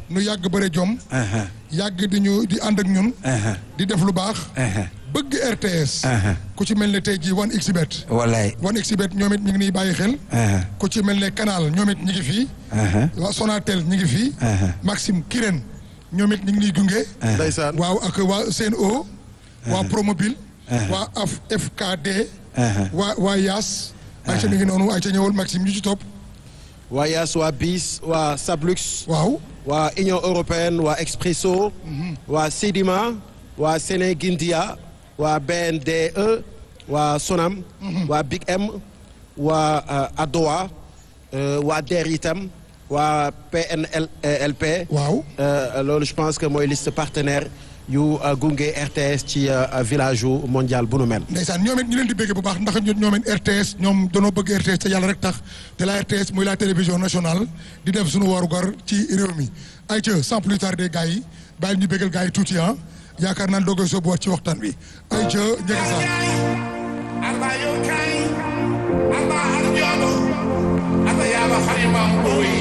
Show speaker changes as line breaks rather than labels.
nu yàgg bëre jom
aha,
yàgg di ñu di ànd ak ñun
aha,
di def lu baax
aha.
bëgg RTS
Aha.
ku ci mel ne tey jii 1xBet
wallaay
1xBet ñoom it ñu ngi niy bàyyi xel
aha,
ku ci mel ne Canal ñoom it ñu ngi fii
aha,
waa Sonatel ñu ngi fii
aha.
Maxime Kirène ñoom it ñu ngi niy gunge
ndeysaan
waaw ak waa CNO waa Promobile waa af FKD
aha.
waa waa Yaas ayca mi ngi noonu ayca ñëwal Maxime ñu ci topp
waa Yaas waa BIS waa Sablux
waaw
waa Union européenne waa Expresso waa Sedima waa Sénégindia waa BNDE waa Sonam waa Big M waa euh, Adowa euh, waa DER itam waa PNLP
waaw
Euh, loolu je pense que mooy liste partenaire yu euh, gunge RTS ci euh, village yu mondial bu nu mel.
ndeysaan ñoom it ñu leen di bëgg bu baax ndax ñun ñoom it RTS ñoom danoo bëgg RTS te yàlla rek tax te la RTS muy la télévision nationale di def suñu waru gar ci réew mi ay ca sans plus tarder gars yi bàyyi ñu bëggal gars yi tuuti ah yaakaar naa doog a sóobuwaat ci waxtaan wi ay ca njëkk sax
Aba yow kaay aba ak joodo aba yaaba xarimam booy